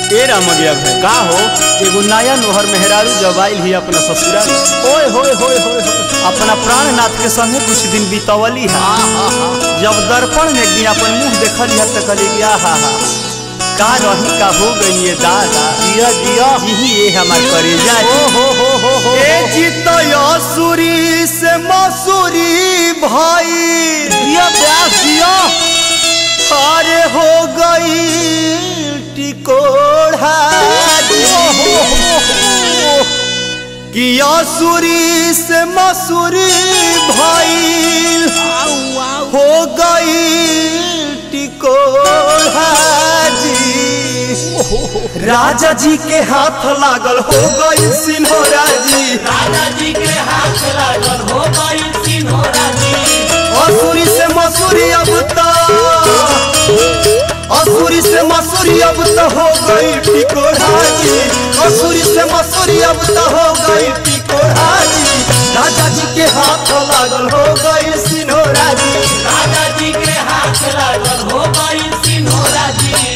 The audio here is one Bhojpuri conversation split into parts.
ए रामगिया भाई का हो एगो नया नोहर मेहरारू जब आइल ही अपना ससुराल ओए होए होए होए होए। अपना प्राणनाथ के संगे कुछ दिन बितवली है जब दर्पण में एक दिन अपन मुंह देखली है तो कहली कि आहा हा का रही का हो गई ये दादा जिया जिया यही ये हमार करेजा ओ हो हो हो हो ए चितयसुरी से मसूरी भाई जिया ब्यास जिया अरे हो गई टिकोढ़ा कि असुरी से मसूरी भाई आऊ आऊ हो गई टिकोढ़ा जी राजा जी के हाथ लागल हो गई सिन्होरा जी दादाजी के हाथ लागल हो गई सिन्होरा जी असुरी से मसूरी अब तो असुरी से मसूरी अब तो हो गई टिकोढ़ा जी असुरी से मसूरी अब तो हो गई टिकोढ़ा जी राजा जी के हाथ लागल हो गई सिन्होरा जी दादाजी के हाथ लागल हो गई सिन्होरा जी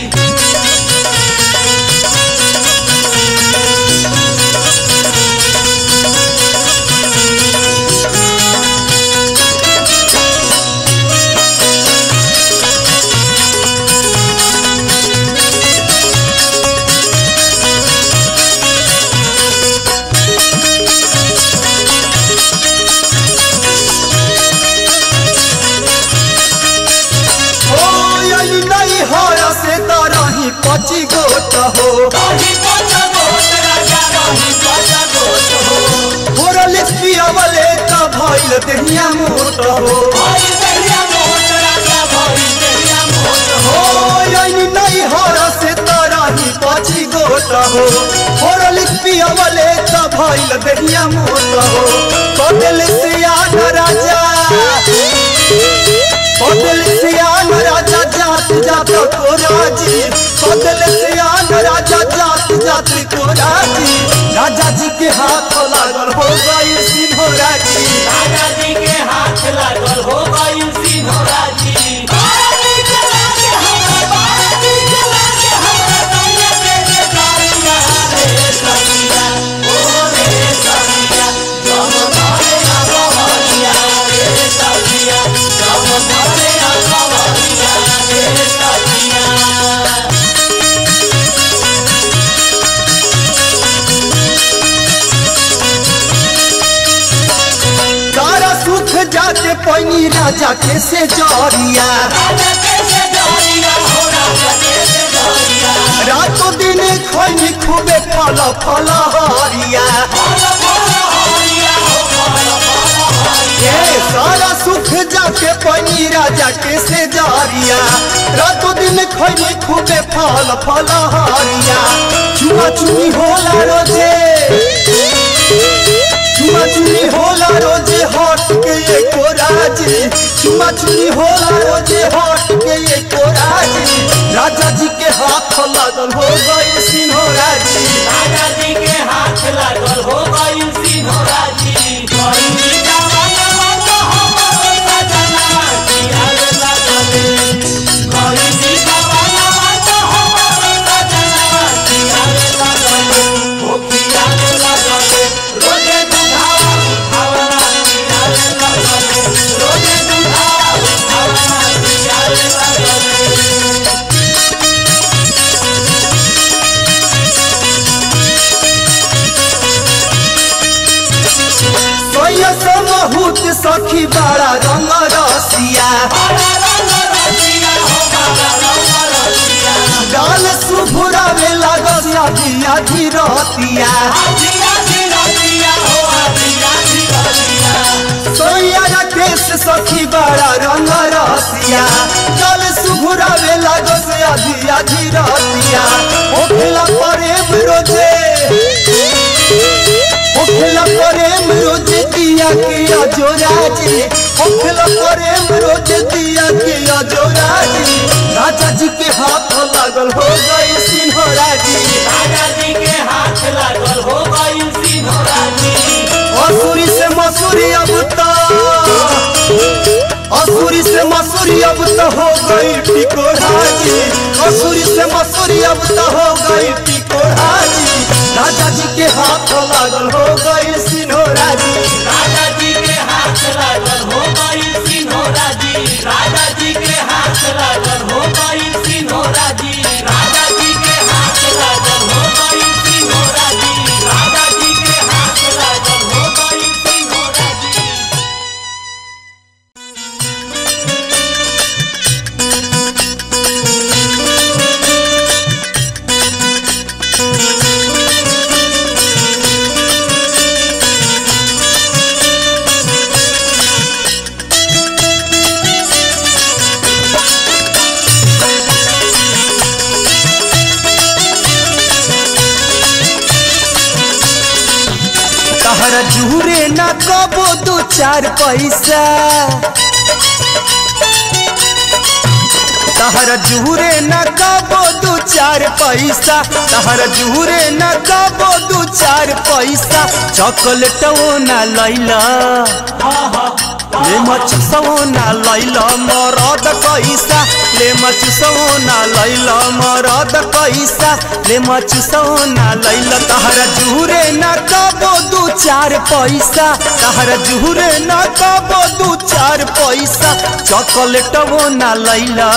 ओ यही नहीं हो से तरही पची गोट हो रही पचा गोत राजा रही पचा गोत हो थोड़ा लिखिया वाले का भइल देहिया मोट हो भाई देहिया मोट राजा भाई देहिया मोट हो ओ यही नहीं हो से तरही पची गोट हो थोड़ा लिखिया वाले का भइल देहिया मोट हो कदल सियान राजा कदल सियान राजा जात जात को राजी कदल सियान राजा जात जात को राजी राजा जी के हाथ लागल हो गई सिन्होरा जी दादाजी के हाथ लागल हो गई सिन्होरा जी दादाजी के लागे हमरा दादाजी के लागे हमरा दुनिया के के कारिया रे सखिया ओ रे सखिया जब घरे आगवरिया रे सखिया जब घरे आगवरिया रे सखिया सारा सुख जाके पैनी राजा के से जरिया राजा कैसे डरिया हो राजा कैसे डरिया रातों दिन खैनी खूबे फल फल हरिया फल फल हरिया हो फल फल हरिया ए सारा सुख जाके पैनी राजा के से जरिया रातों दिन खैनी खूबे फल फल हरिया चुमा चुनी होला रोजे चुमा चुनी होला रोजे हट के ये कोराजी चुमा चुनी होला रोजे हट के ये कोराजी राजा जी के हाथ लागल हो गई सिन्होरा जी दादाजी के हाथ लागल हो गई सिन्होरा जी कोई जवानवा तो हमरो सजनवा कियारे लागले कोई जवानवा तो हमरो सजनवा कियारे लागले हो कियारे लागले रोजे दुधावा खावना कियारे लागले रोजे दुधावा खावना कियारे लागले सोया समहूत सखी बड़ा रंग रसिया बाला रंग रसिया हो बाला रंग रसिया गाल सुभुरा में लागस आधी आधी रतिया आधी आधी रतिया हो आधी आधी रतिया सोया राकेश सखी बड़ा रंग रसिया गाल सुभुरा में लागस आधी आधी रतिया ओखला प्रेम रोजे ओखला प्रेम रोजे दिया के अजोराजी ओखला प्रेम रोजे दिया के अजोराजी राजा जी के हाथ लागल हो गई सिन्होरा जी दादाजी के हाथ लागल हो गई सिन्होरा जी असुरी से मसूरी अब तो असुरी से मसूरी अब तो हो गई टिकोरा जी असुरी से से मसूरी अब तो हो गई टिकोराजी राजा जी के हाथ लागल हो गई सिनोरा जी राजा जी के हाथ लागल हो गई सिन्होरा जी राजा जी के हाथ लागल हो गई सिन्होरा जी राजा जी के हाथ लागल हो गई सिन्होरा जी राजा जी के हाथ लागल हो गई सिन्होरा जी तहरा जूरे न कबो दू चार पैसा तहरा जूरे न कबो दू चार पैसा तहरा जूरे न कबो दू चार पैसा चॉकलेट ना लैला ले मच सोना लैला मरद पैसा ले मच सोना लैला मरद पैसा ले मच सोना लैला तहरा जूरे न कबो दू चार पैसा तहरा जूरे न कबो दू चार पैसा चॉकलेट ना लैला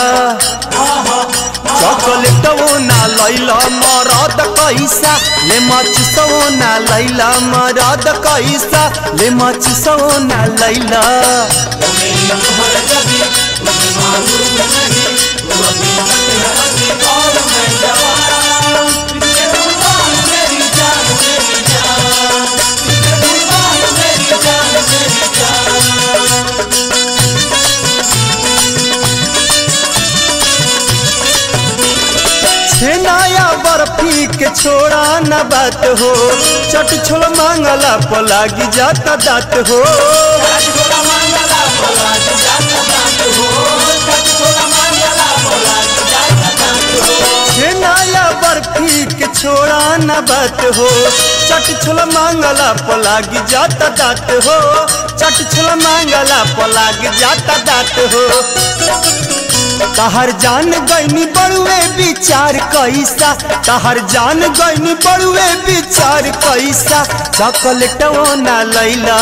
चॉकलेट ना लैला मरद कैसा ले मच सोना लैला मरद कैसा ले मच सोना लैला मेरी अमर कभी तुझे मालूम नहीं तू अभी तक है हंसी और मैं जवान तुझे कुर्बान मेरी जान मेरी जान तुझे कुर्बान मेरी जान मेरी जान छेनाया बर्फी के छोड़ा न बात हो चट छोड़ मांगला पलागी जाता दात हो आज छोड़ा मंगला बोला जाता दांत हो आज छोड़ा मंगला बोला जाता दांत हो छेनाया बर्फी के छोड़ा न बात हो चट छोड़ मांगला पलागी जाता दात हो चट छोड़ मांगला पलागी जाता दात हो तहर जान गईनी बड़ुए विचार कैसा तहर जान गईनी बड़ुए विचार कैसा चॉकलेट ना लैला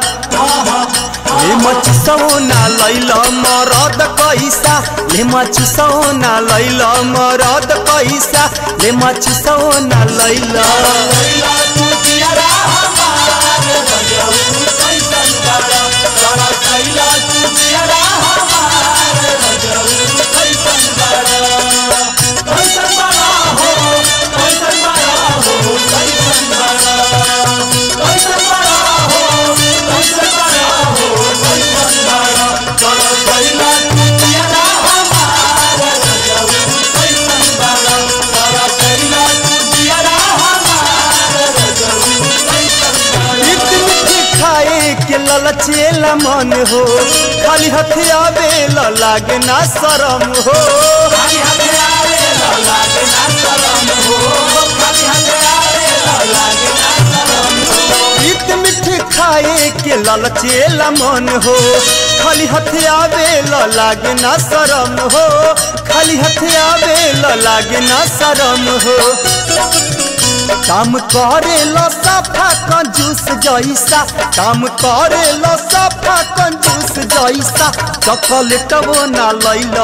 ले मच सोना लैला मरद कैसा ले मच सोना लैला मरद कैसा ले मच सोना लैला लैला तू जियारा हमार बजाऊ कैसन बड़ा बड़ा लैला तू जियारा हमार बजाऊ कैसन बड़ा कैसन बड़ा हो कैसन बड़ा हो कैसन बड़ा कैसन बड़ा हो कैसन बड़ा हो कैसन बड़ा बड़ा लैला तू जियारा हमार बजाऊ कैसन बड़ा बड़ा लैला तू जियारा हमार बजाऊ कैसन बड़ा मीठ मीठ खाए के ललचेला मन हो खाली हथियावे लागे ना शरम हो खाली हाथे आवे ला लागे ना शरम हो खाली हाथे आवे ला लागे ना शरम हो मीठ मीठ खाए के ललचेला मन हो खाली हथियावे लागे ना शरम हो खाली हथियावे लागे ना शरम हो काम करे लो सफा कंजूस जैसा काम करे लो सफा कंजूस जैसा चॉकलेट वो ना लैला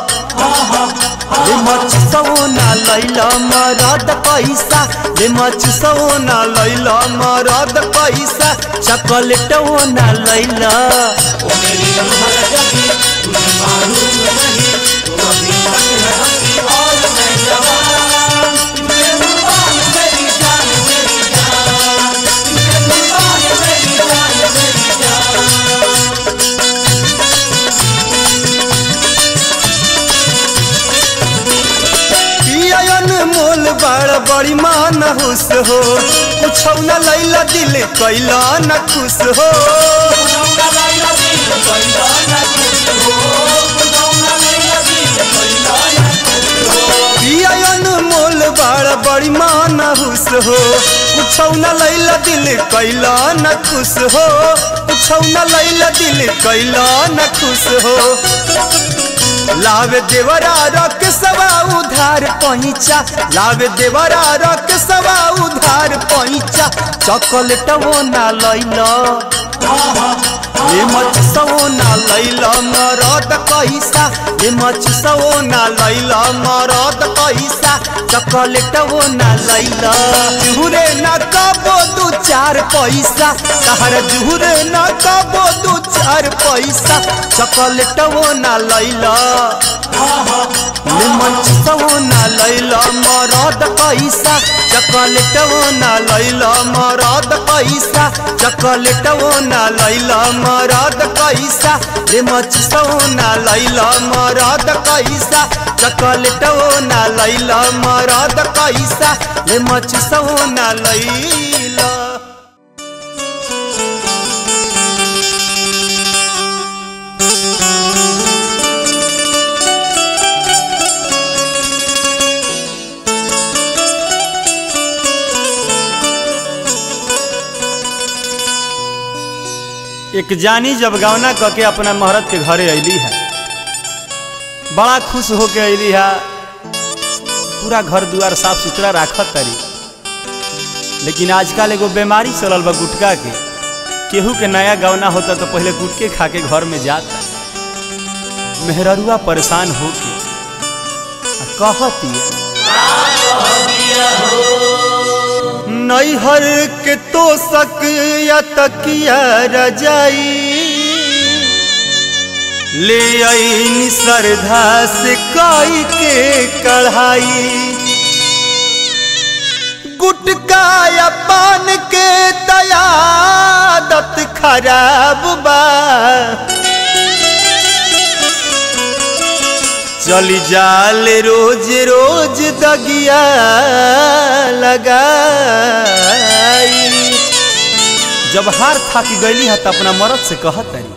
ले मच सोना लैला मरद पैसा ले मच सोना लैला मरद पैसा चॉकलेट वो ना लैला ओ मेरी अमर जबी तुझे मालूम नहीं तू अभी तक है हंसी और मैं जवान तुझे कुर्बान मेरी जान मेरी जान तुझे कुर्बान मेरी जान मेरी जान पियन मोल बड़ बड़ी मान हुस हो कुछ न लैला दिल कैला न खुश हो पुनौना लैला दिल कैला ना खुश हो पुनौना लैला दिल कैला ना खुश हो पियन मोल बड़ बड़ी मान हुस हो कुछ न लैला दिल कैला न खुश हो कुछ न लैला दिल कैला न खुश हो लावे देवरा रख सवा उधार पहुँचा लावे देवरा रख सवा उधार पहुँचा चॉकलेट वो ना लैला ये मच सवोना लैला मरद कैसा ये मच सवोना लैला मरद कैसा चॉकलेट वो ना लैला जुहुरे ना कबो दू चार पैसा तहर जुहुरे ना कबो दू चार पैसा चॉकलेट वो ना लैला ये मच सवोना लैला मरद कैसा चॉकलेट वो ना लैला मरद कैसा चॉकलेट वो ना लैला मरद कैसा रे मच सोना लैला मरद कैसा चॉकलेट वो ना लैला मरद कैसा रे मच सोना लैला एक जानी जब गौना क के अपना महरत के घरे अली है बड़ा खुश होके अली है पूरा घर दुआर साफ सुथरा राखत तरी लेकिन आजकल एगो बीमारी चलल बा गुटका के केहू के नया गौना होता तो पहले गुटके खा के घर में जाता मेहररुआ परेशान होके आ कहती नैहर के तो सक या तकिया रजाई ले आई श्रद्धा से काई के कढ़ाई गुटका या पान के दयादत खराब बा चली जाल रोज रोज दगिया लगाई जब हार थाकी गईली है तो अपना मरद से कहत तरी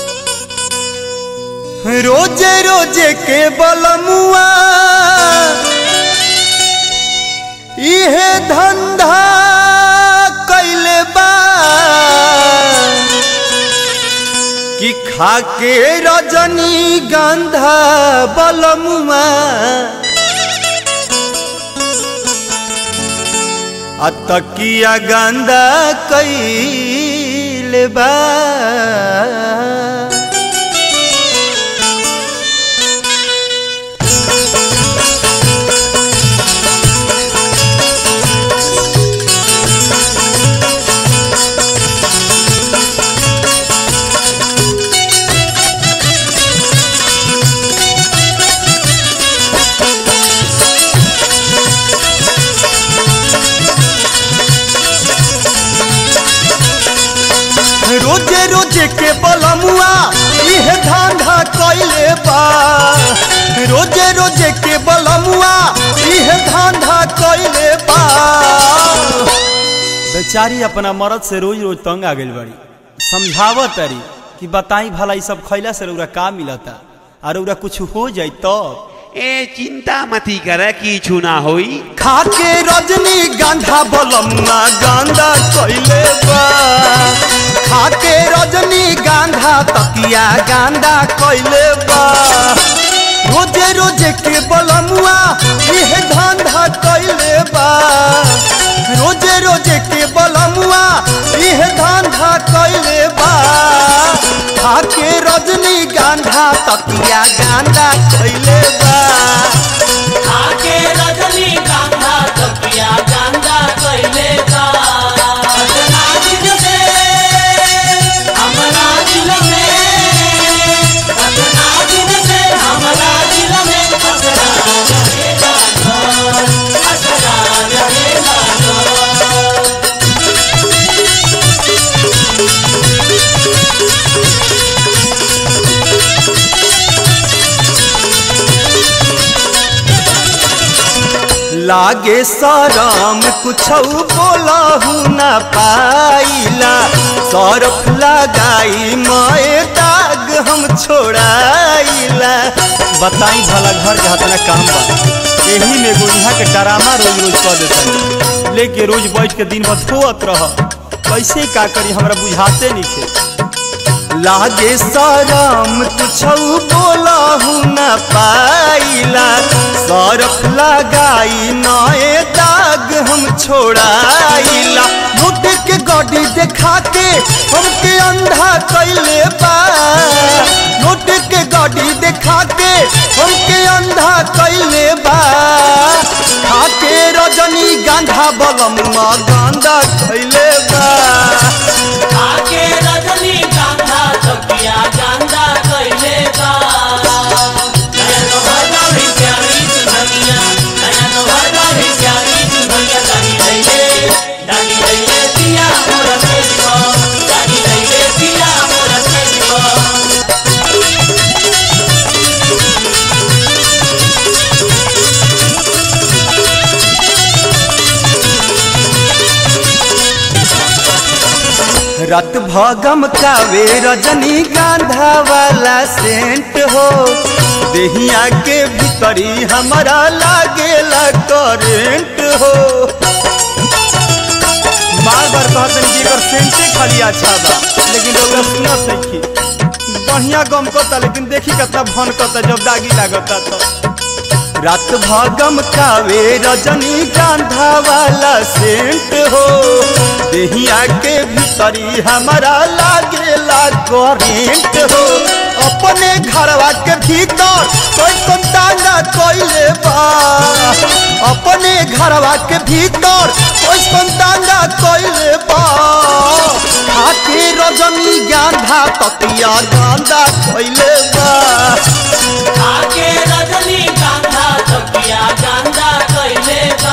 रोजे रोजे के बलमुआ इहे धंधा कैले बा कि खाके रजनी गंधा बलमुआ आ तकिया गंदा कैले बा रोजे रोजे के बलमुआ इहे धंधा कैले बा रोजे रोजे के बलमुआ इहे धंधा कैले बा बेचारी अपना मरद से रोज रोज तंग आ गइल बड़ी समझावत तरी कि बताई भला ई सब खैला से रउरा का मिलता और रउरा कुछ हो जाई तब ए चिंता मती कर किछु ना होई खाके रजनी गांधा बलमुआ गांधा कैले बा खाके रजनी गांधा तकिया गांधा कैले बा रोजे रोजे के बलमुआ इह धंधा कैले बा रोजे रोजे के बलमुआ इह धंधा कैले बा खाके रजनी गांधा तकिया गांधा कैले बा आके रजनी गांधा तकिया गांधा कैले बा अपना दिल से हमरा दिल में अपना दिल से हमरा दिल में असरा रहेगा घर असरा रहेगा घर लागे सरम कुछ बोलहु न पाइला सरफ लगाई मए दाग हम छोड़ाइला बताई भला घर के हतना काम बा यही में एगो यहाँ के डरामा रोज रोज कर देता लेके रोज बैठ के दिन भर धोत रह कैसे का करी हमरा बुझाते नहीं थे लागे सरम कुछौ बोलहु न पाइला सरफ लगाई नए दाग हम छोड़ाइला मुट के गड्डी देखा के हमके अंधा कैले बा मुट के गड्डी देखा के हमके अंधा कैले बा खाके रजनी गांधा बलमुआ गांधा कैले बा आके रजनी गांधा तकिया गांधा कइले बा नया नोहर गाड़ी प्यारी दुनिया नया नोहर गाड़ी प्यारी दुनिया दानी लइले दानी लइले पिया मोर से को दानी लइले पिया मोर से को रत भगम कावे रजनी गांधा वाला सेंट हो देहिया के भीतरी हमारा लागेला करेंट हो बार बार कहतन कि एकर सेंटे खाली अच्छा बा लेकिन रउआ सुना सखी बढ़िया गम करता लेकिन देखी कितना भन करता जब दागी लागता तो रात भागम कावे रजनी गांधा वाला सेंट हो देहिया के भीतरी हमारा लागेला करेंट हो अपने घरवा के भीतर कोई संताना कोइले बा अपने घरवा के भीतर कोई संताना कोइले बा खाके रजनी गांधा तकिया गांधा कोइले बा आके रजनी गांधा तकिया गांधा कइले बा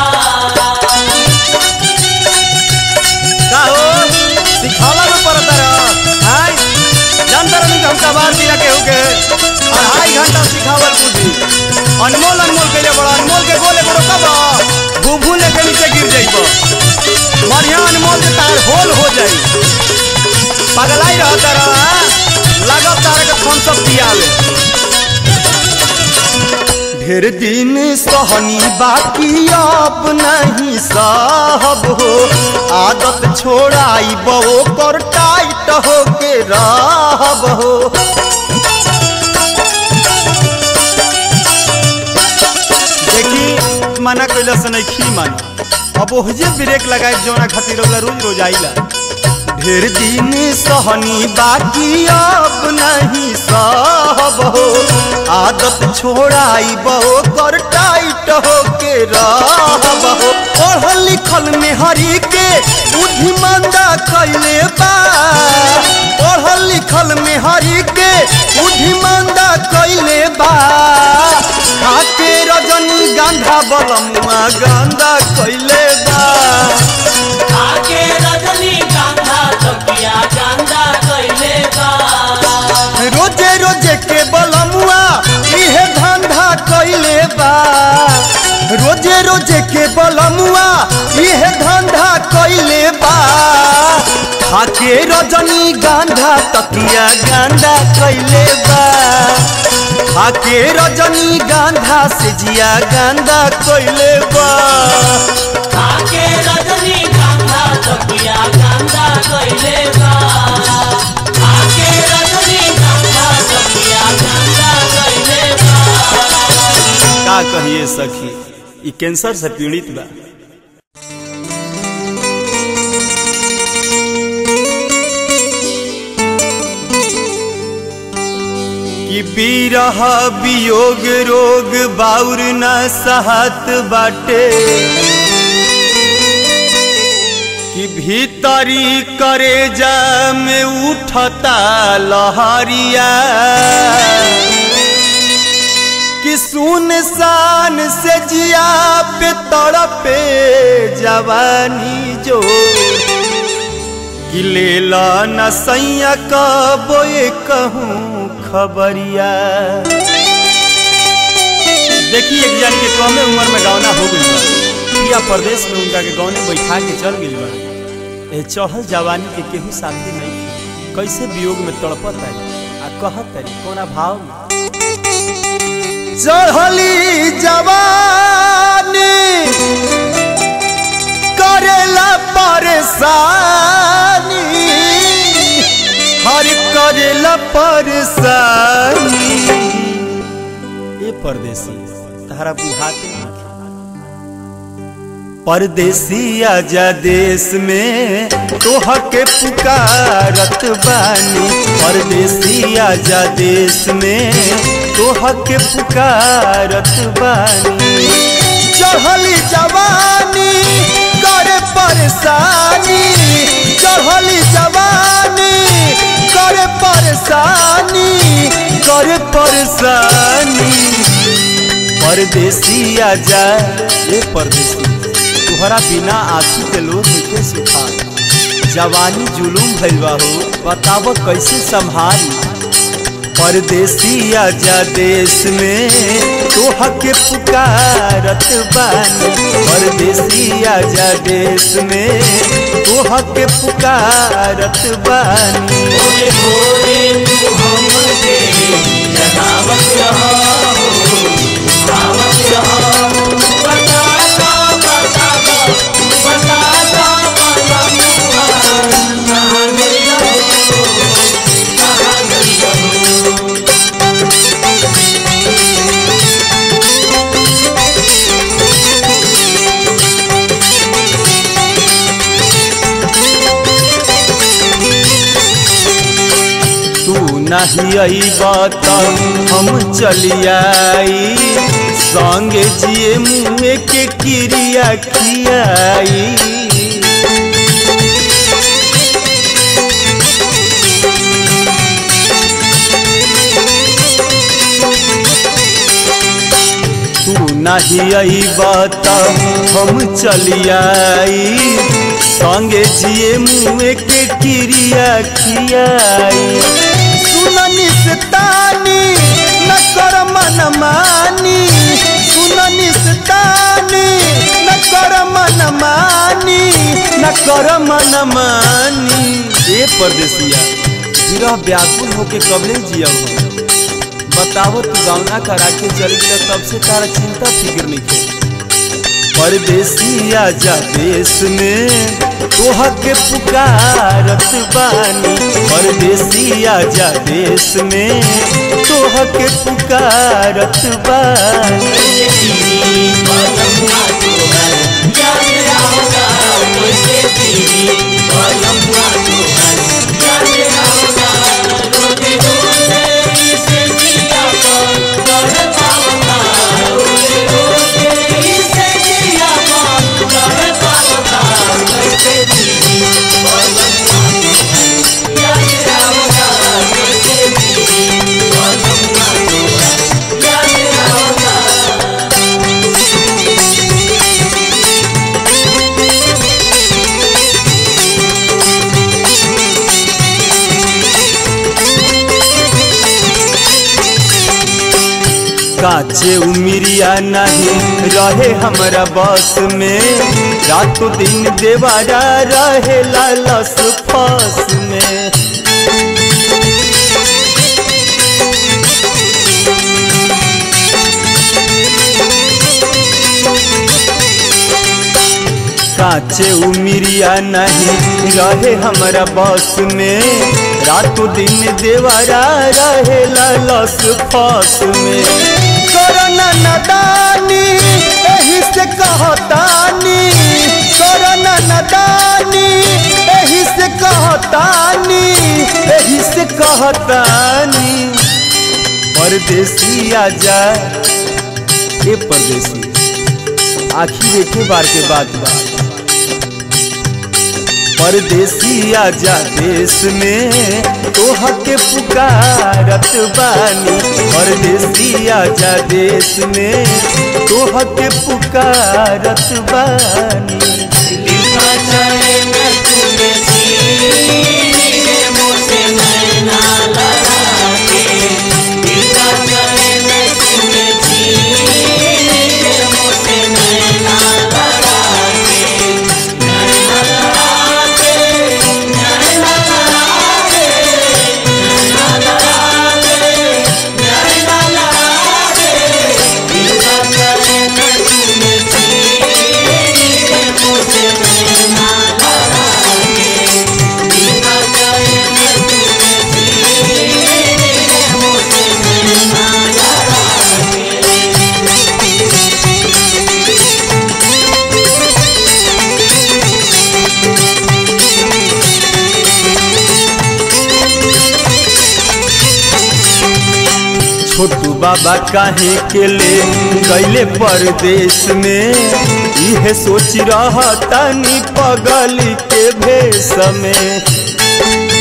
का हो सिखाला में पड़ता रहा हाय जानता रही कि हम कबार दिया केहू के अढ़ाई घंटा सिखावल बुद्धि अनमोल अनमोल के लिए बड़ा अनमोल के गोले बड़ो कब भूभू लेके नीचे गिर जाइब बढ़िया अनमोल के तार होल हो जाई पगलाई रहता रहा लागत तारे के फोन सब पियावे ढेर दिन सहनी बाकी अब नहीं साहब हो आदत छोड़ाई बो कर टाइट हो के रहब हो देखी मना कैला से नहीं खी मन अब ओहजे ब्रेक लगाए जौना खातिर ओला रोज रोज आइला ढेर दिन सहनी बाकी अब नहीं सहब हो आदत छोड़ाई बो कर टाइट हो के रहब हो पढ़ल लिखल में हरी के बुद्धिमंदा कैले बा पढ़ल लिखल में हरी के बुद्धिमंदा कैले बा खाके रजनी गांधा बलमुआ गांधा कैले बा आके रजनी गांधा तकिया गांधा कइले बा रोजे रोजे के बलमुआ इहे धंधा कैले बा रोजे रोजे के बलमुआ इहे धंधा कैले बा खाके रजनी गांधा तकिया गांधा कैले बा खाके रजनी गांधा से जिया गांधा कैले बा आके रजनी गांधा तकिया गांधा कइले बा आके रजनी गांधा तकिया गांधा कइले बा का कहिए सखी ई कैंसर से पीड़ित बा कि बीरह वियोग रोग बाउर न सहत बाटे कि भीतरी करे जा में उठता लहरिया कि सुनसान से जिया पे तड़पे जवानी जो कि लेला न सैया कबोए कहूँ खबरिया देखिए एक जन के कमे उम्र में गौना हो गई बा पिया प्रदेश में उनका के गौने बैठा के चल गई बा ए चढ़ल जवानी के केहू साथी नहीं कैसे वियोग में तड़पत है आ कहत है कोना भाव में चढ़ली जवानी करेला परेशानी हर करेला तहरा बुझाते नहीं परदेसी आजा देश में तोह के पुकारत बानी परदेसी आजा देश में तोह के पुकारत बानी चढ़ली जवानी करे परेशानी चढ़ली जवानी करे परेशानी करे परेशानी परदेसी आजा ये परदेसी तुहरा बिना आंसू के लोग के सुखा जवानी जुलूम भइल बा हो बताब कैसे संभाली परदेसी आजा देश में तोह के पुकारत बानी परदेसी आजा देश में तोह के पुकारत बानी भोरे भोरे तू हमके जगावत रहो जगावत रहो बता दो बता दो बता दो बता दो कहाँ गई हो कहाँ गई हो तू नहीं अइबा त हम चलियाई संगे जिए मुँह के क्रिया खियाई तू नहीं अइबा त हम चलियाई संगे जिए मुँह के क्रिया खियाई सुननी से तानी न कर मन मानी सुननी से तानी न कर मन मानी न कर मन मानी ए परदेसिया विरह व्याकुल होके कबले जिया हो बताओ तू गावना करा के चल गया तब से तारा चिंता फिक्र नहीं थे परदेसी आजा देश में तोह के पुकारत बानी परदेसी आजा देश में तोह के पुकारत बानी तेरी बलम्मा तोहर याद आवता कैसे तेरी बलम्मा तोहर याद आवता रोते रोते इसे जिया पर कर पावता रोते रोते इसे जिया पर कर पावता कैसे तेरी बलम्मा तोहर याद आवता कैसे तेरी बलम्मा तोहर याद आवता काचे उमिरिया नहीं रहे हमरा बस में रातों दिन देवारा रहे लालस फस में काचे उमिरिया नहीं रहे हमरा बस में रातों दिन देवारा रहे लालस फस में करना नदानी एही से कहतानी करना नदानी एही से कहतानी एही से कहतानी परदेसी आजा ए परदेसी आखिर एक बार के बाद बात परदेसी आजा देश में तोह के पुकारत बानी परदेसी आजा देश में तोह के पुकारत बानी दिल का चैन तूने सीने मुझसे नैना लगा के दिल का चैन तूने सीने मुझसे नैना लगा के नैना लगा के नैना लगा के नैना लगा के नैना लगा के दिल का चैन तूने सीने मुझसे नैना लगा के दिल का छोटू बाबा काहे के ले गईले परदेश में इहे सोच रहतानी पगल के भेष में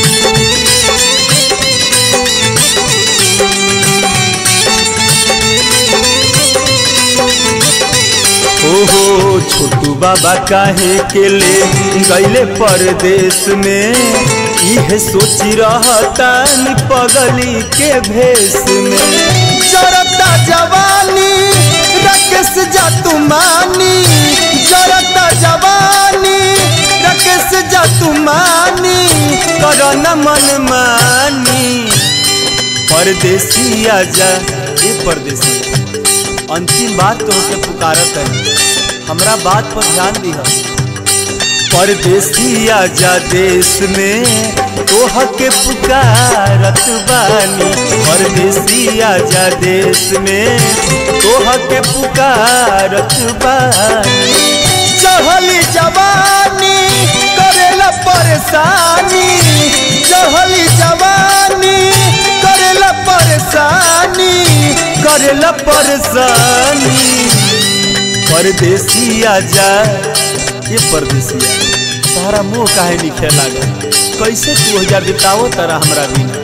ओहो छोटू बाबा काहे के ले गईले परदेश में इहे सोची रहतानी पगली के भेष में जरता जवानी रकेश जातू मानी जरता जवानी रकेश जातू मानी करन मन मानी परदेसी आजा ये परदेसी अंतिम बात तो के पुकारत है हमरा बात पर ध्यान दिह परदेसी आजा देश में तोह के पुकारत बानी परदेसी आजा देश में तोह के पुकारत बानी चढ़ली जवानी करेला परेशानी चढ़ली जवानी करेला परेशानी करेला परेशानी परदेसी आजा ये परदेसिया तारा मुंह काहे लिखे लागल कैसे तू हजार बिताओ तारा हमरा बिना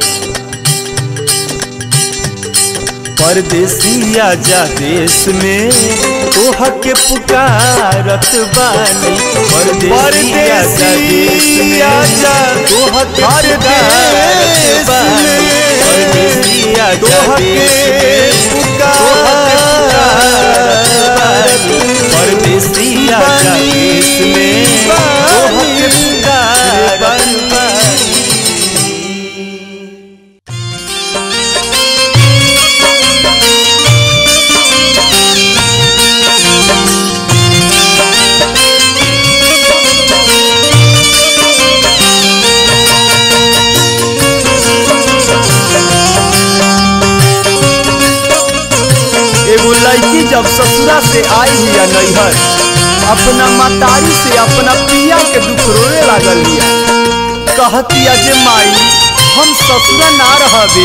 परदेसी आजा देश में तोह के पुकारत बानी परदेसी आजा देश में आजा तोह के पुकारत बानी परदेसी आजा देश में परदेसी आजा देश में तोह के पुकारत बानी एगो लड़की जब ससुरा से आई हिया नैहर अपना मतारी से अपना पिया के दुख रोने लागल हिया कहतिया जे माई हम ससुरा ना रहबे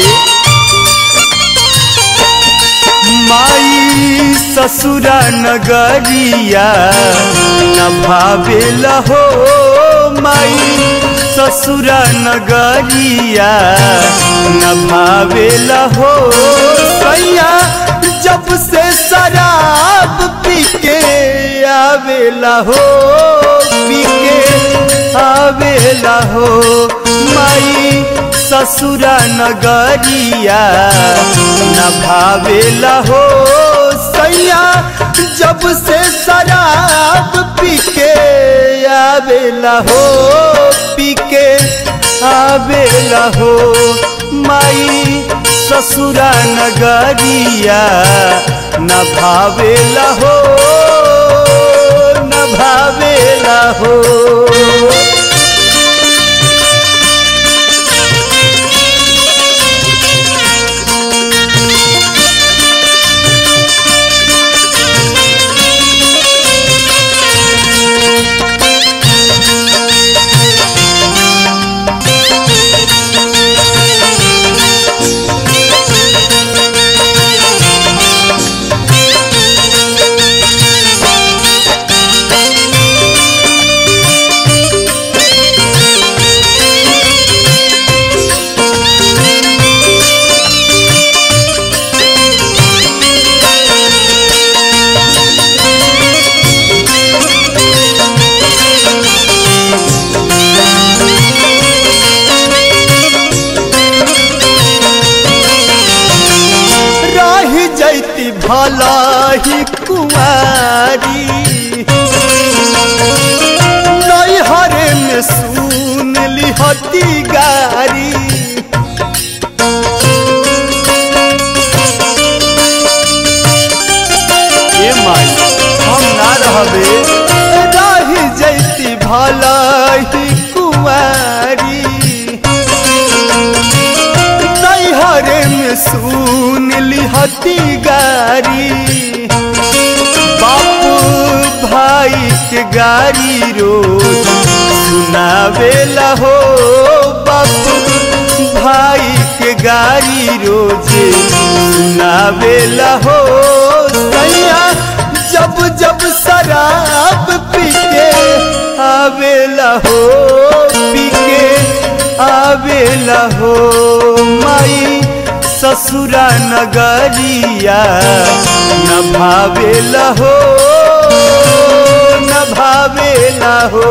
माई ससुरा नगरिया न भावेला हो माई ससुरा नगरिया न भावेला हो सैया जब से शराब पी के आवेला हो पी के आवेला हो माई ससुरा नगरिया न भावेला हो सैया जब से शराब पी के आवेला हो पी के आवेला हो माई ससुरा नगरिया न भावेला हो न भावेला हो रही जैती भला ही कुमारी नैहरे में सुन लिहती गारी ए माई हम ना रहबे रही जैती भला ही कुमारी नैहरे में सुन लिहती गारी बापू भाई के गारी रोज सुनावेला हो बापू भाई के गारी रोजे सुनावेला हो सैया जब जब शराब पी के आवेला हो पी के आवेला हो माई ससुरा नगरिया न भावेला हो न भावेला हो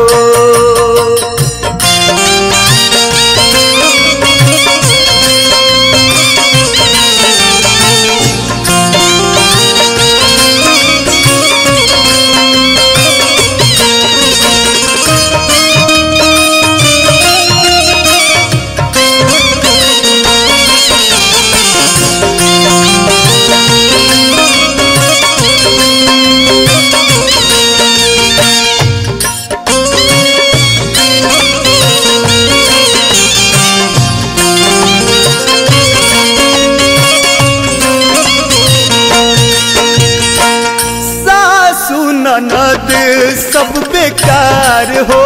सासु ननद सब बेकार हो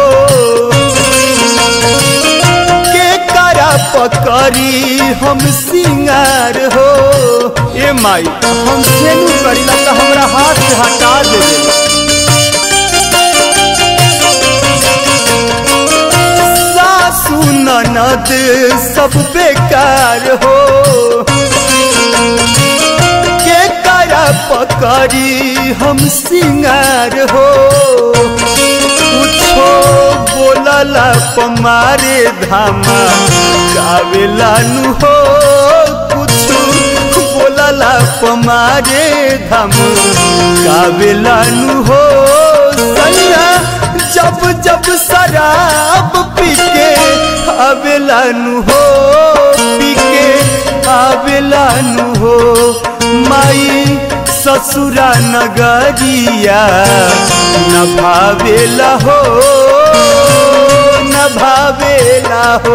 के करा पकड़ी हम सिंगार हो ए माई हम सेनु करीला तो हमरा हाथ से हटा दे सासु ननद सब बेकार हो के करा पकड़ी हम सिंगार हो कुछो बोलला पमारे धामा गावेला नु हो कुछो बोलला पमारे धाम गावेला नु हो सैया जब जब शराब पी के आवेला नु हो पी के आवेला नु हो माई ससुरा नगरिया न भावेला हो न भावेला हो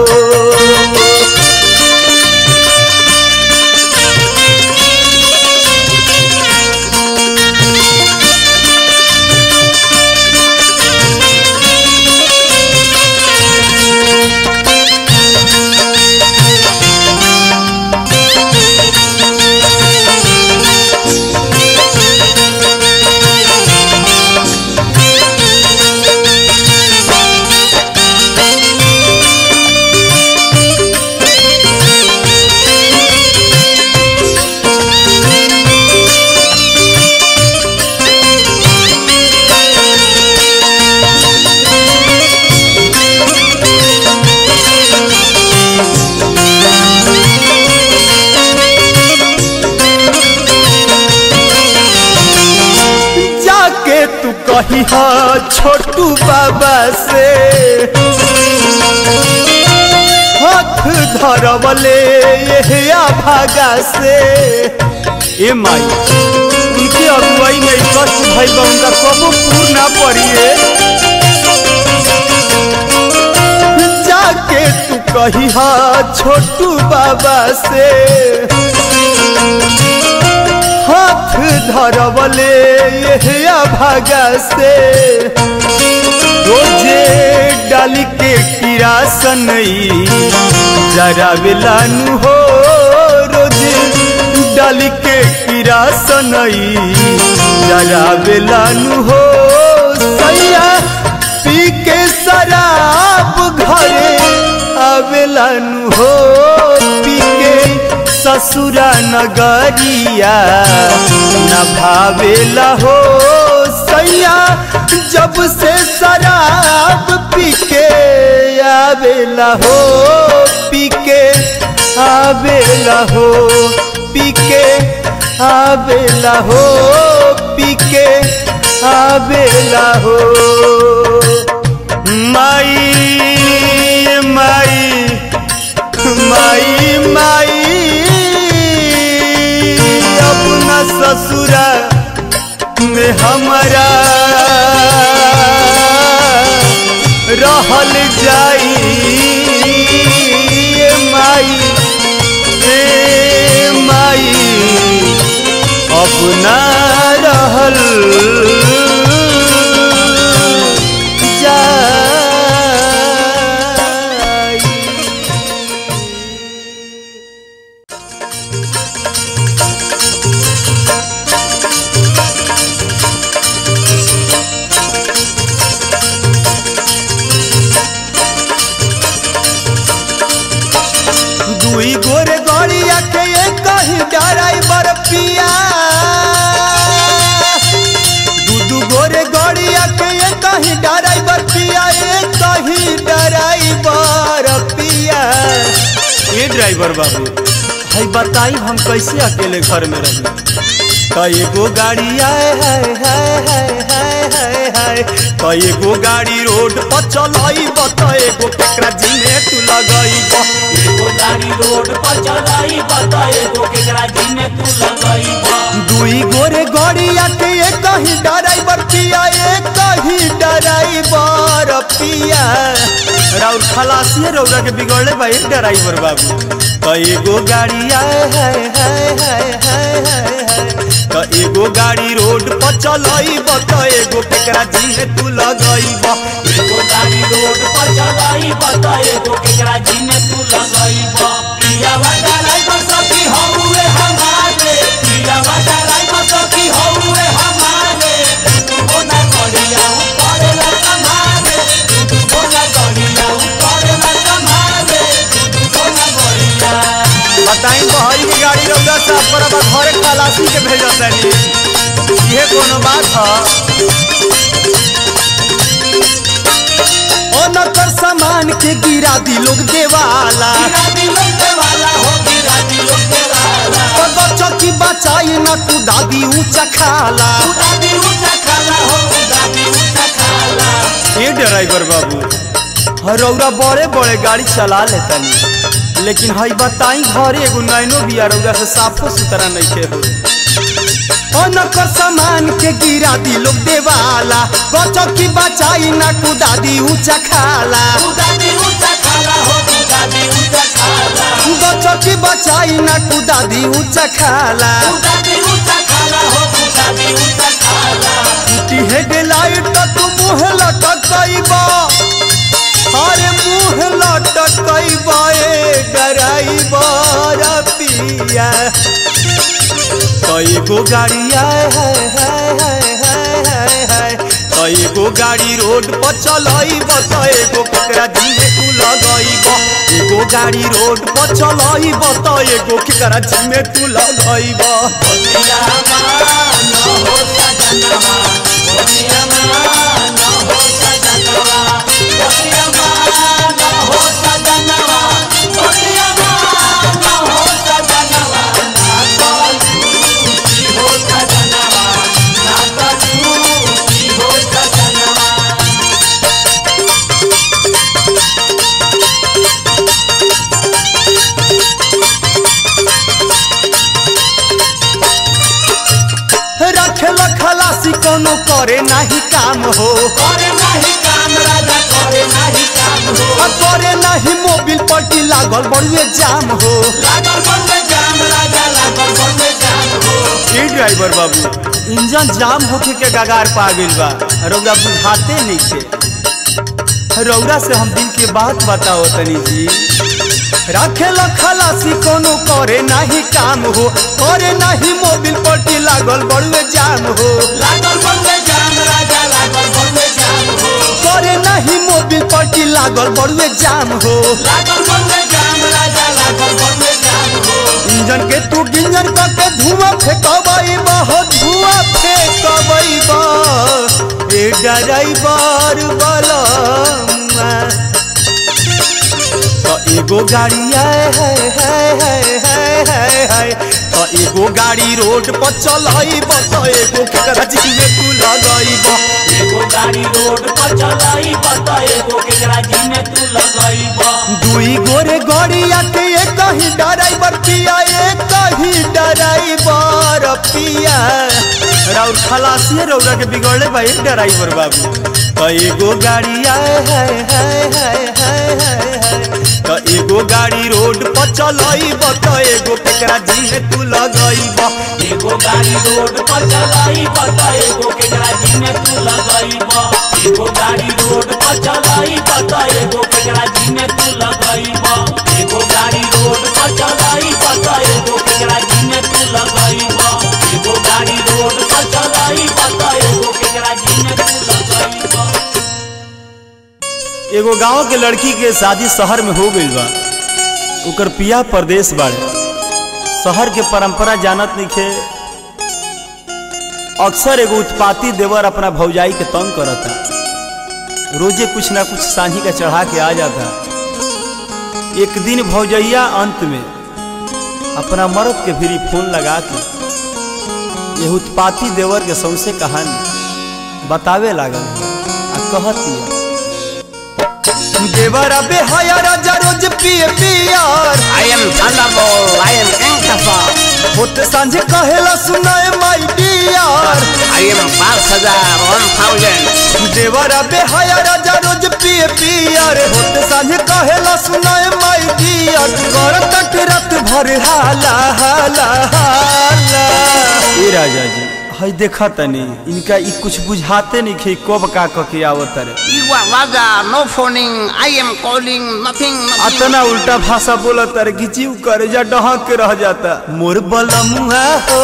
जाके तू कही हा छोटू बाबा से हाथ धरवले ये भागा से ए माई उनके अगुवाई में कष्ट भइल बा उनका कबो पूर ना पड़िए जाके तू कही हा छोटू बाबा से हाथ धरवले ये भागा से रोजे डाल के किरासन जरा बेलानु हो रोजे डाल के किरासन जरा बेलानु हो सैया पी के शराब घरे आवेलानु हो पी के ससुरा नगरिया न भावेला हो सैया जब से शराब पी के आवेला हो पी के आवेला हो पी के आवेला हो पी के आवेला हो माई माई माई माई अपना ससुरा में हमारा रहल जाई ए माई ए माई अपना रहल जाई ड्राइवर बाबू हई बताई हम कैसे अकेले घर में रही कईगो गाड़ी आए हाय हाय हाय हाय हाय हाय कईगो गाड़ी रोड पर चलाई एगो केकरा जिने तू लगई एगो गाड़ी रोड पर चलाई बता एगो केकरा जी में तू लगई दुई गोरे गड़िया के एक ही ड्राइवर पिया एक ही ड्राइवर पिया राउर खलासी रौरा के बिगड़ले भाई ड्राइवर बाबू कईगो गाड़ी आए हाय हाय हाय हाय हाय हाय त एगो गाड़ी रोड पर चलई त एगो केकरा जिने तू लगई एगो गाड़ी रोड पर चलाई बता एगो केकरा जी में तू लगई पिया वाला ड्राइवर सखी हौवे हमारे पिया वाला ड्राइवर सखी हौवे हमारे तू बोला गड़िया ऊपर ला संभाले तू बोला गड़िया ऊपर ला संभाले तू बोला गड़िया बताई बहरी की गाड़ी रौदा साफ पर अब घरे खलासी के भेजत तनी ये कोनो बात ह अनकर सामान के गिरा दी लोग देवाला गिरा दिलों के वाला हो गिरा दिलों के वाला बच्चा की बचाई न तू दादी ऊंचा खाला उदादी ऊंचा खाला हो उदादी ऊंचा खाला ए ड्राइवर बाबू रौरा बड़े बड़े गाड़ी चला लेतनी लेकिन हई बताई घरे एगो नैनो बिया रौरा से साफो सुथरा नहीं के हो अनकर सामान के गिरा दी लोग देवाला बच्चा की बचाई न तू दादी ऊंचा खाला उदादी ऊंचा खाला हो उदादी ऊंचा खाला बच्चा की बचाई न तू दादी ऊंचा खाला उदादी ऊंचा खाला हो उदादी ऊंचा खाला टूटी है डेलाइट तो तू मुँह लटकइबा अरे मुँह लटकइबा ए डराइबर पिया कईगो गाड़ी आए हाय हाय हाय हाय हाय हाय कईगो गाड़ी रोड पर चलइब त एगो केकरा जिमे तू लगइब एगो गाड़ी रोड पर चलइब त एगो केकरा जिमे तू लगइब बोलिया मान हो सजनवा बोलिया मान हो सजनवा बोलिया मान हो सजनवा बोलिया मान हो सजनवा ना कलू हो सजनवा ना कलू हो सजनवा रखेल खलासी कोनो करे नाही काम हो करे नाही काम राजा करे नाही काम हो आ करे नाही मोबिल पट्टी लागल बड़ुए जाम हो लागल बंदे जाम राजा लागल बंदे जाम हो ए ड्राइवर बाबू इंजन जाम होके के गगार पा गइल बा रौरा बुझाते नहीं थे रौरा से हम दिल के बात बताओ तनी जी रखेल खलासी कोनो करे नाही काम हो करे नाही मोबिल पट्टी लागल बड़ुए जाम हो लागल बंदे जाम राजा लागल बंदे जाम हो करे नाही मोबिल पट्टी लागल बड़ुए जाम हो लागल बंदे जाम राजा लागल बंदे जाम हो इंजन के तू गिंजन करके धुआं फेंकबई हो धुआं फेंकबई ए ड्राइवर बलमुआ तो एगो गाड़ी आए हाय हाय हाय हाय हाय हाय तो एगो गाड़ी रोड पर चलइब तो एगो केकरा जी में तू लगइब एगो गाड़ी रोड पर चलाई बता एगो केकरा जी में तू लगइब दुई गोरे गड़िया के एक ही ड्राइवर पिया एक ही ड्राइवर पिया राउर खलासी रौरा के बिगड़ले भाई ड्राइवर बाबू तो एगो गाड़ी आए हाय हाय हाय हाय हाय हाय तो एगो गाड़ी रोड पर चलइब तो एगो केकरा जी में तू लगइब एगो गाड़ी रोड पर चलाई बता एगो केकरा जी में तू लगइब एगो गाड़ी रोड पर चलाई बता एगो केकरा जी में तू लगइब एगो गाड़ी रोड पर चलाई बता एगो केकरा जी में तू लगइब एगो गाड़ी रोड पर चलाई बता एगो केकरा जी में तू लगइब एगो गांव के लड़की के शादी शहर में हो गइल बा ओकर पिया परदेश बाड़े शहर के परंपरा जानत नइखे अक्सर एगो उत्पाती देवर अपना भौजाई के तंग करता रोजे कुछ ना कुछ सांझी का चढ़ा के आ जाता एक दिन भौजैया अंत में अपना मर्द के भी फोन लगा के ये उत्पाती देवर के सौसे कहानी बतावे लागल आ कहती देवर अबे हया राजा रोज पिए पियर I am Thunderbolt. I am Inkasa. होत सांझे कहेला सुनाए my dear I am Balthazar. One thousand. देवर अबे हया राजा रोज पिए पियर होत सांझे कहेला सुनाए माई डियर कर तट रात भर हाला हाला हाला ए राजा जी हई देखा तनी इनका ई कुछ बुझाते नहीं खे कब का क के आवत रे You are Raja. No phoning. I am calling. Nothing. Nothing. अतना उल्टा भाषा बोलत रे कि जीव करे जा डहक के रह जाता मोर बलमुआ हो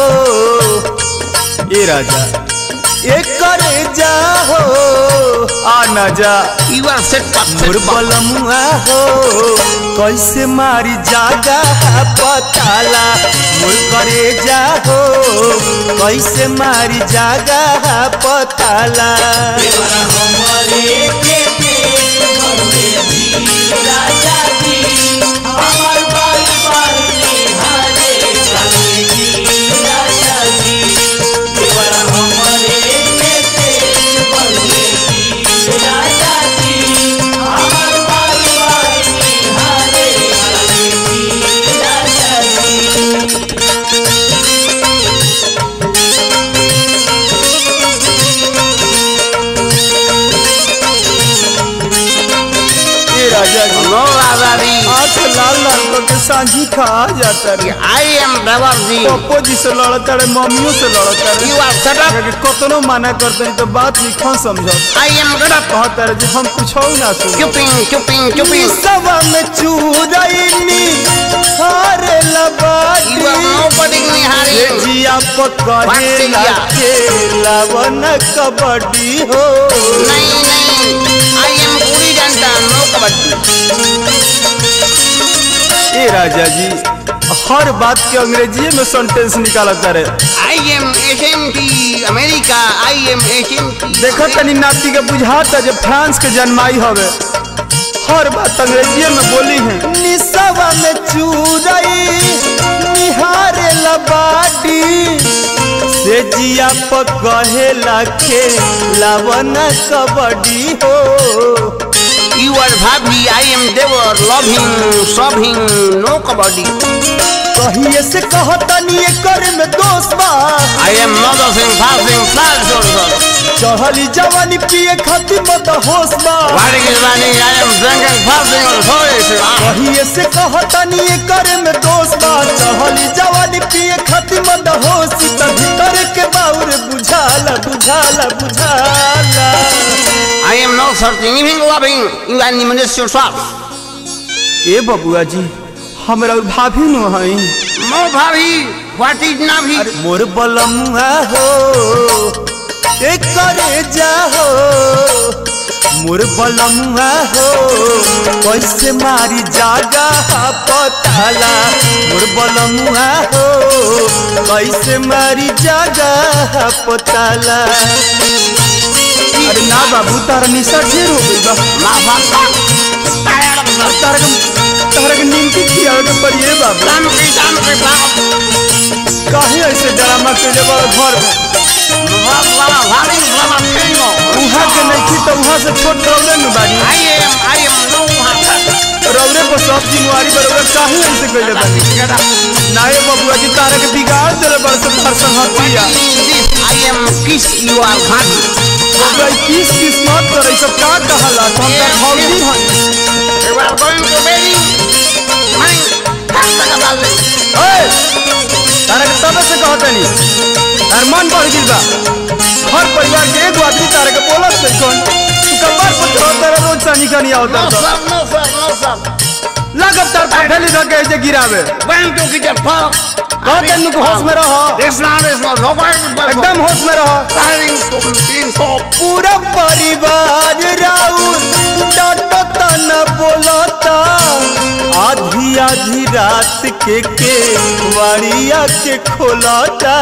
ए राजा ए करे जा हो आ ना जा You are set back. More Set back. बलमुआ हो कैसे मारी जागा पताला मोर करे जा हो कैसे मारी जागा पताला देवरा हमरे के पेट भरले जी राजा जी हमर बाल बाल निहारे चले जी राजा जी देवरा हमरे के पेट भरले जी राजा जी हमर बाल बाल निहारे चले जी राजा जी ए राजा जी No, Raja. आँख लाल लाल करके सांझी खा जाता रे I am Devarji. पप्पो जी से लड़ता रे मम्मियों से लड़ता रे You are set up. अगर कतनो माना करते हैं तो बात लिखा समझो I am get up. कहता रे जी हम कुछ हो ना सुन Chopping, chopping, chopping. सवा में चूरैनी हारे You लबाटी are nobody ये Nihari. जिया पकड़े वात्सल्य। खेला वन कबड्डी हो नहीं नहीं I am पूरी जनता no कबड्डी ए राजा जी हर बात के अंग्रेजी में सेंटेंस निकालता रे I am SMT America I am SMT देखो तनी नाती के बुझाता जे फ्रांस के जन्माई हवे हर बात अंग्रेजी में बोली है निसवा में चूरई निहारे लबाडी से जिया पकहे लाखे लावन कबड्डी हो You are भाभी I am देवर loving sobbing no कबड्डी कहिए से कहतनी एकर में दोष बा I am noticing passing flash order चढ़ली जवानी पिए खातिर मत होश बा What is running I am drinking passing on voice कहिए से कहतनी एकर में दोष बा चढ़ली जवानी पिए खातिर मत होश त भीतर के बाउर बुझाला बुझाला बुझाला I am not searching even loving you are diminish yourself ए बबुआ जी हमरा और भाभी नु हई No भाभी what is नाभी अरे मोर बलमुआ हो ए करे जा हो मोर बलमुआ हो कैसे मारी जागा पताला मोर बलमुआ हो कैसे मारी जागा पताला अरे ना बाबू तारा निशा ढेर हो गई बा ना भाषा tired of the तारा के तारा के निमकी खियावे के पड़िए बाबू काम की काम की काम काहे ऐसे ड्रामा के जब घर में वाला भाभी वाला फेंगो उहाँ के नहीं थी तो उहाँ से छोट रौरे में बाड़ी I am I am no भाषा रौरे पर सब जिम्मेवारी बरोबर काहे ऐसे कइले बानी get up नाये बबुआ जी तारा के बिगाड़ देले बड़ से घर संगतिया I am kiss you are भाभी बबुआ ई किस किस मत करे सब का कहला तो हम तर भौजी हई you are going to marry मैं खाता का डाल दे ओए तारा के तबे से कहतनी तार मन बढ़ गेल बा हर परिवार के एगो आदमी तारा के बोलत नहीं कौन तू कपार पर चढ़ तारा रोज सानी का नहीं no आवता sir no sir no sir लागब तार पठेली धके जे गिरावे when to get a fuck कहते नु होश में रहो this not is not nobody but एकदम होश में रहो starting to being so पूरा परिवार राउर डांटो तन बोलता आधी आधी रात के के वाड़िया के खोलता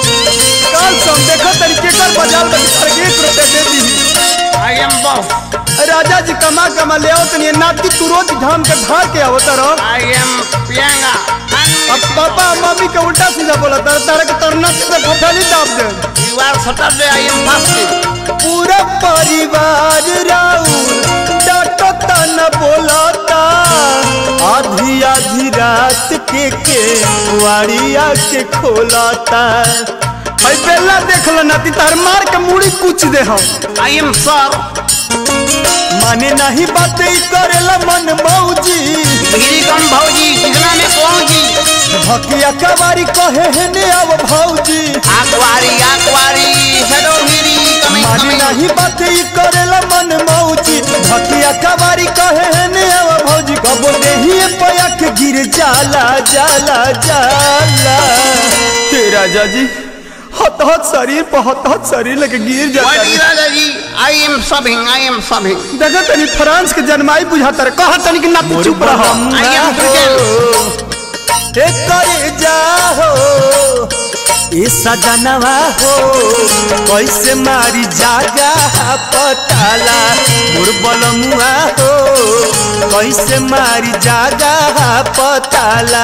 कल सम देखो तरीके कर बाजार में तार के एक रुपए दे दी I am boss राजा जी कमा कमा ले आओ तनी नाती तू रोज धाम के ढा के आवत रहो I am Priyanka. अब पापा मम्मी के उल्टा सीधा बोला तर तारा के तरना से फटाली दाब दे You are Saturday, I am fasting. पूरा परिवार राउर डाटो तना बोलता आधी आधी रात के के वाड़िया के खोलता भाई बेला देख लो नाती तार मार के मुड़ी कुछ दे हम I am sir. माने नहीं बात ई करेला मन मौजी गिरी कम भौजी कितना में पहुंची भकिया कवारी कहे है ने अब भौजी आकवारी आकवारी हेलो गिरी कमिंग माने कमिंग नहीं बात ई करेला मन मौजी भकिया कवारी कहे है ने अब भौजी कबो देही पया के गिर जाला जाला जाला हे राजा जी हत हत शरीर पर हत हत शरीर लेके गिर What जाता is है। that, जी I am subbing, I am subbing. देखो तनी फ्रांस के जन्माई बुझाता रहे कहा तनी कि नाती चुप रहो I am Christian. ए करे जाहो ए सजनवा हो कैसे मारी जागा पताला मोर बलमुआ हो कैसे मारी जागा पताला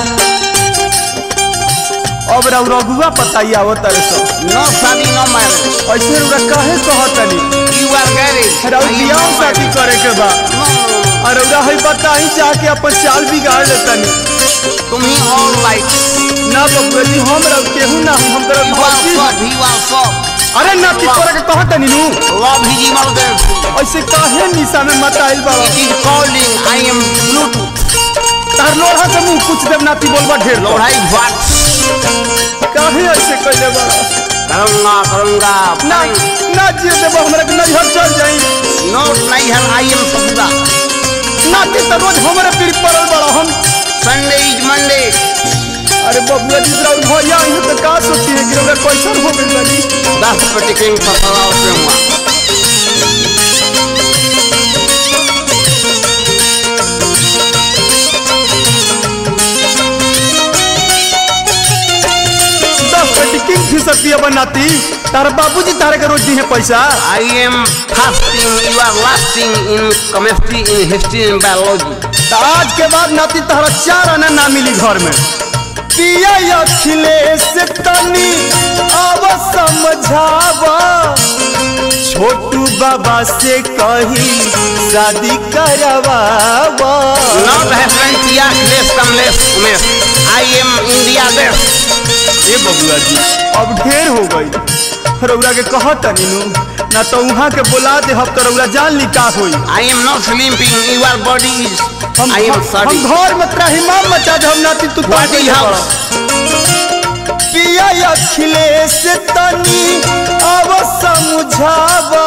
अब रउ रघुआ पताई आवत रे सब No study, no marriage. ऐसे रुआ काहे कहतनी You are married. रउ I am बियाह not शादी married. करे के बा No, और रउरा है बताई जाके अपन चाल बिगाड़ लेतनी तुम ही all right. ना बबुआ जी हम रउ केहू ना हम तरह You are भौजी God, you are God. अरे नाती तोरा के कहत नीनू Love is emergency. ऐसे काहे निशा में मत आइल बाबा It is calling. I am Bluetooth. तार लोहा के मुंह कुछ देव नाती बोलबा ढेर लो लोढ़ाई what? काहे ऐसे कइले बा करूंगा करूंगा ना ना जिए देबो हमरा के नैहर चल जाई नो नहीं है आई एम ससुरा नाती तो रोज हमरे पीर पड़ल बड़ा हम संडे इज मंडे अरे बबुआ जी जरा भैया आई तो का सोची है कि हमरा कैसन हो गइल बानी दस रुपये किंग फसला पे हुआ दस पेटी किंग फिशर पिया बनाती तार बाबूजी तारे के रोज दी है पैसा I am fasting you are lasting in chemistry in history in biology तो आज के बाद नाती तहरा चार आना ना मिली घर में पिया अखिलेश तनी अब समझावा छोटू बाबा से कही शादी करवावा नॉट हैपन किया लेस कम लेस उमेश आई एम इंडिया देश ए बबुआ जी अब ढेर हो गई रउरा के कहत नीनू ना तो वहाँ के बुला दे हम तो रउरा जान ली का होई I am not sleeping your body is हम आई एम हम सॉरी घर में त्राहिमाम मचा दे हम नाती तू What ताके is ले house? पड़ा। पिया अखिलेश तनी अब समझावा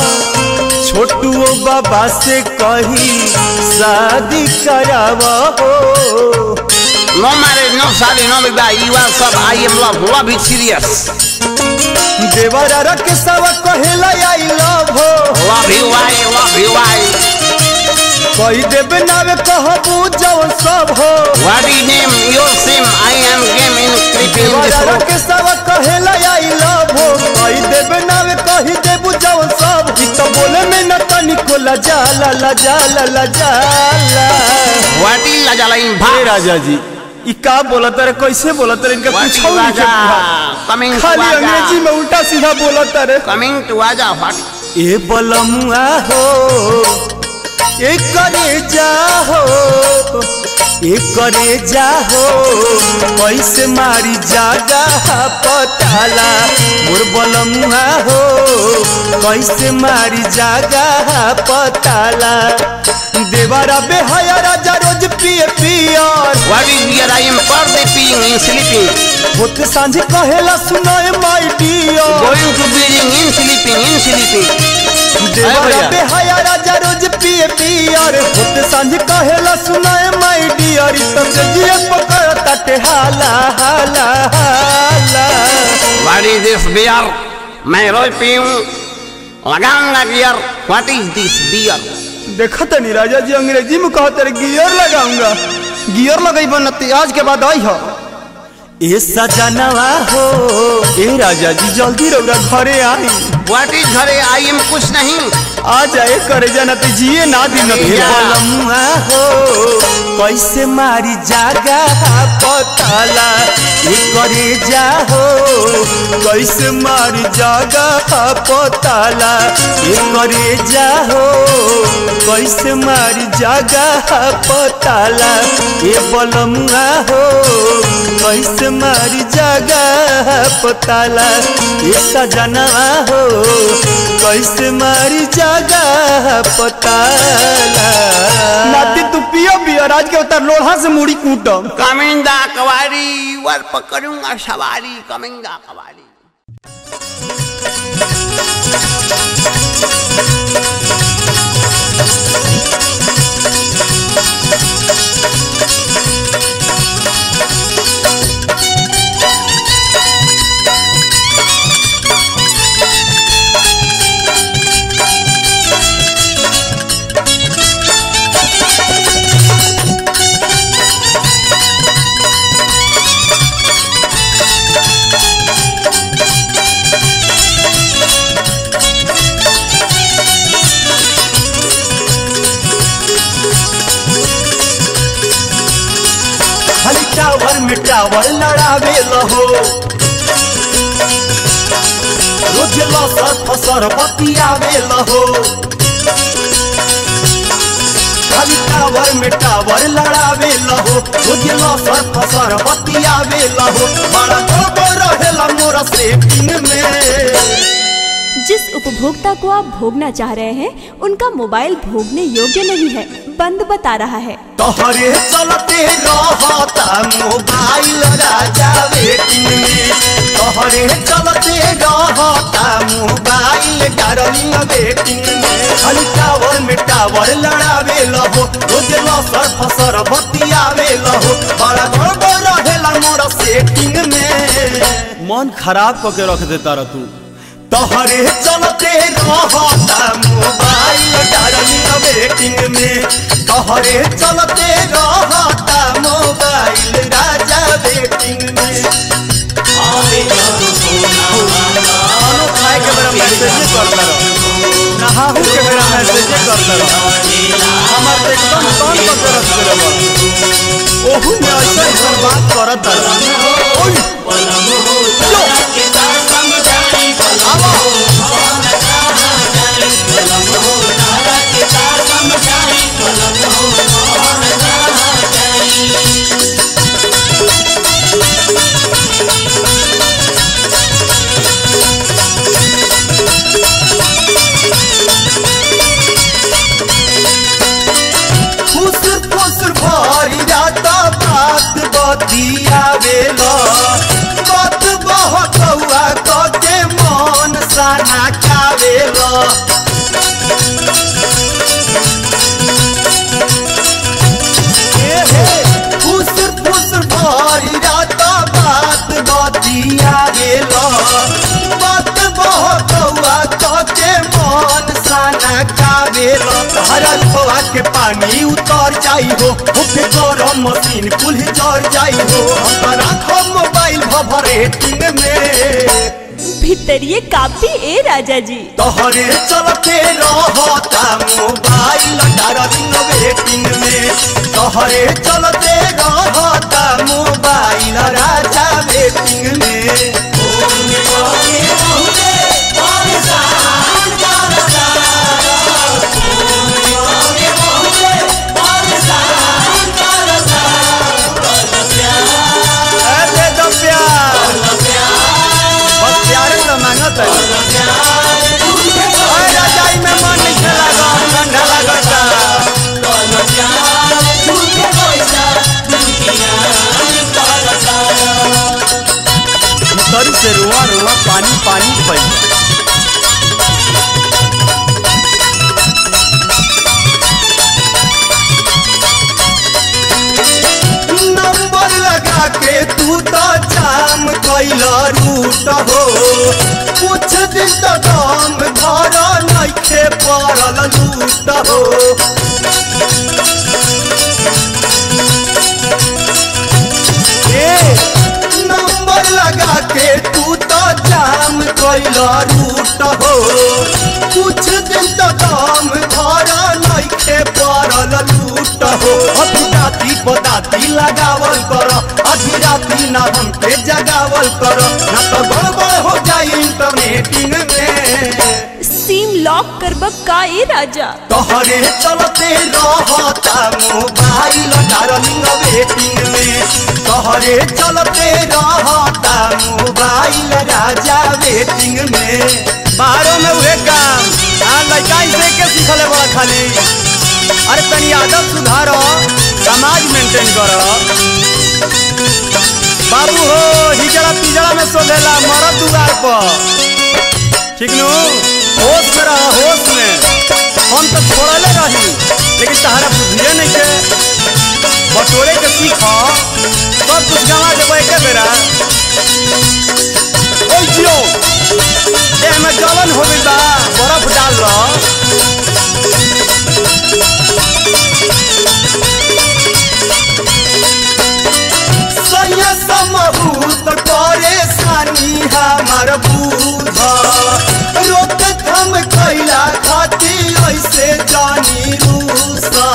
छोटू बाबा से कही शादी करावा हो नो मैरिज नो शादी नो विवाह यू आर सब I am love love is serious देवरा रख सब कहेला आई लव हो love you I love you I कही देवे नावे कहबू जवन सब हो What is name? Your sim. I am game in creeping in this देवरा room. रख सब कहेला आई लव हो कही देवे नावे कही देबू जवन सब ई तो बोले में न तनिको लजाला लजाला लजाला What is Lajala in हे Bharat? राजा जी ई का बोलत रे कैसे बोलत रे इनका What कुछ is नहीं Raja? बुझात। Coming to खाली अंग्रेजी Raja. में उल्टा सीधा बोलत रे Coming to Raja. What? ए बलमुआ हो ए करे जाहो ए करे जाहो कैसे मारी जागा पताला मोर बलमुआ हो कैसे मारी जागा पताला देवारा बेहया राजा रोज पिए पियर What is here? I am birthday peeing in sleeping. होते सांझे कहेला सुनाए my dear Going to building in sleeping in sleeping. देवरा भैया। बेहया राजा रोज पिए पियर होते सांझ कहेला सुनाए माई डियर तब से जिए पकड़ तटे हाला हाला हाला What is this beer? मैं रोज पीऊं लगाऊंगा gear What is this beer? देखत नहीं राजा जी अंग्रेजी में कहते रे गियर लगाऊंगा गियर लगई बनती आज के बाद आई हो ए सजनवा हो ए राजा जी जल्दी रौरा घरे आई व्हाट इज घरे आई एम कुछ नहीं आ जाए करे जाना तो जिए ना दिन अरे यार। बलमुआ हो कैसे मारी जागा पताला ए करे जा हो कैसे मारी जागा पताला ए करे जा हो कैसे मारी जागा पताला ए बलमुआ हो कैसे मारी जागा पताला ए सजनवा हो कैसे मारी जागा पताला नाती तू पियो पियो राज के उतर लोढ़ा से मुड़ी कूटम कमिंदा कवारी वर पकड़ूंगा सवारी कमिंदा कवारी खाली टावर में टावर लड़ावे लहो रोज लसर फसर बतियावे लहो खाली टावर में टावर लड़ावे लहो रोज लसर फसर बतियावे लहो बड़ा खबर रहेला मोरा सेटिंग में जिस उपभोक्ता को आप भोगना चाह रहे हैं उनका मोबाइल भोगने योग्य नहीं है बंद बता रहा है तोहरे चलते रहता मोबाइल राजा वेटिंग में तोहरे चलते रहता मोबाइल डार्लिंग वेटिंग में खाली टावर में टावर लड़ावे लहो रोज लसर फसर बतियावे लहो बड़ा गड़बड़ रहेला मोरा सेटिंग में मन खराब करके रख देता रह तू तोहरे चलते रहता मोबाइल डार्लिंग वेटिंग में तोहरे चलते रहता मोबाइल राजा वेटिंग में खानो खाए के बेरा मैसेज करता रहो नहाहू के बेरा मैसेज करता रहो हमार तो एकदम तन पर रख दे रहो ओहू में ऐसा ऐसा बात करत रहो ओय खुश खुश भरी जाता बात बतियावेला बात बहकौआ कके मन साना कावेला ए हे खुश खुश भरी जाता बात बतियावेला बात बहकौआ कके मन साना कावेला हरा खोआ के पानी उतर जाई हो होके गरम मशीन कुल जर जाई हो हम राखो मोबाइल भभरेटिंग में भितरिए काफी ए राजा जी तोहरे चलते रहता मोबाइल डार्लिंग वेटिंग में तोहरे चलते रहता मोबाइल राजा वेटिंग में अरे दो प्यार बस प्यारे तो मांगत है ओए रजाई में मन नहीं लगा ठंडा लगता भीतर से रुआ रुआ पानी पानी पड़ी नंबर लगा के तू तो जाम कैला रूट हो कुछ दिन तो दाम घर नइखे पड़ल लूट हो ए रूट हो कुछ दिन तो दाम धरा नइखे पड़ल लूट हो अभी राती पदाती लगावल कर अभी राती ना हमके जगावल कर ना तो गड़बड़ हो जाई इंटरनेटिंग में सिम लॉक करब का ए राजा तोहरे चलते रहता मोबाइल डार्लिंग वेटिंग में तोहरे चलते रहता मोबाइल राजा वेटिंग में बाहरों में उहे काम हाँ लड़का इसे के सीखले बड़ा खाली अरे तनी आदत सुधारो समाज मेंटेन करो बाबू हो हिजड़ा पिजड़ा में सोधेला मरद दुआर पर ठीक नु होश में रह होश में हम तो छोड़ले रही लेकिन तहरा बुझिए नहीं के बटोरे के सीख सब कुछ गवा देबो एके बेरा ओइ जियो देह में जलन हो गइल बा बर्फ डाल लो सैया समहूत परेशानी हमार बूझ रोक थम कैला खाती ऐसे जानी रूसा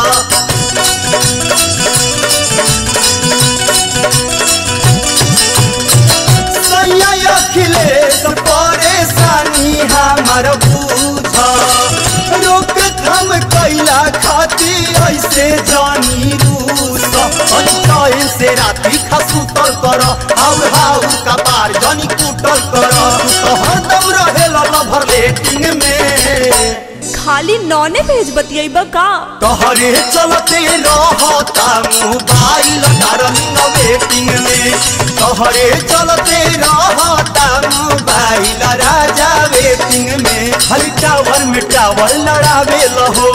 सैया अखिलेश परेशानी हमार बूझ रोक थम कैला खाती ऐसे जानी रूसा पंचायन से राती खसूतल कर हाउ हाउ कपार जनी कुटल कर तो हरदम रहेला लभर लेटिंग में खाली नौने भेज बतियब का तोहरे चलते रहता मोबाइल डार्लिंग वेटिंग में तोहरे चलते रहता मोबाइल राजा वेटिंग में हल टावर में टावर लड़ावे लहो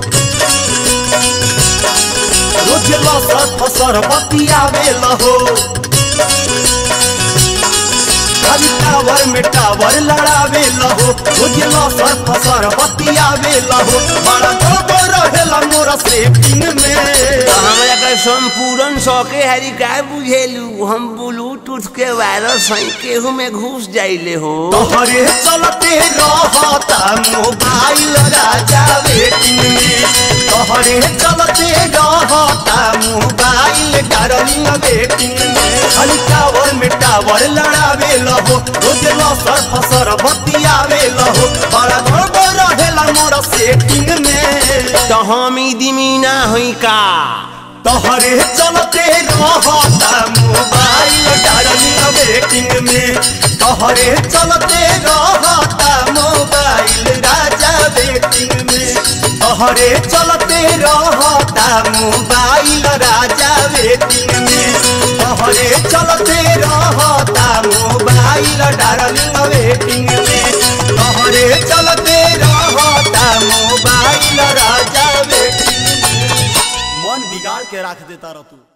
रोज लसर फसर बतियावे लहो खाली टावर में टावर लड़ावे लहो रोज लसर फसर बतियावे लहो बड़ा गड़बड़ रहेला मोरा सेटिंग में हमरा के संपूर्ण शौके हरी का बुझेलू हम ब्लूटूथ के वायरस हैं केहू में घुस जाइले हो तोहरे चलते रहता मोबाइल राजा वेटिंग में तोहरे चलते रहता मोबाइल डार्लिंग वेटिंग में खाली टावर में टावर लड़ावे लहो रोज लसर फसर बतियावे लहो बड़ा गड़बड़ रहेला मोरा सेटिंग में तो हम ई दिमीना हुई का तोहरे चलते रहता मोबाइल डार्लिंग वेटिंग में तोहरे चलते रहता मोबाइल राजा वेटिंग में तोहरे चलते रहता मोबाइल राजा वेटिंग में तोहरे चलते रहता मोबाइल डार्लिंग वेटिंग में तोहरे चलते रहता मोबाइल राजा वेटिंग में मन बिगाड़ के रख देता रह तू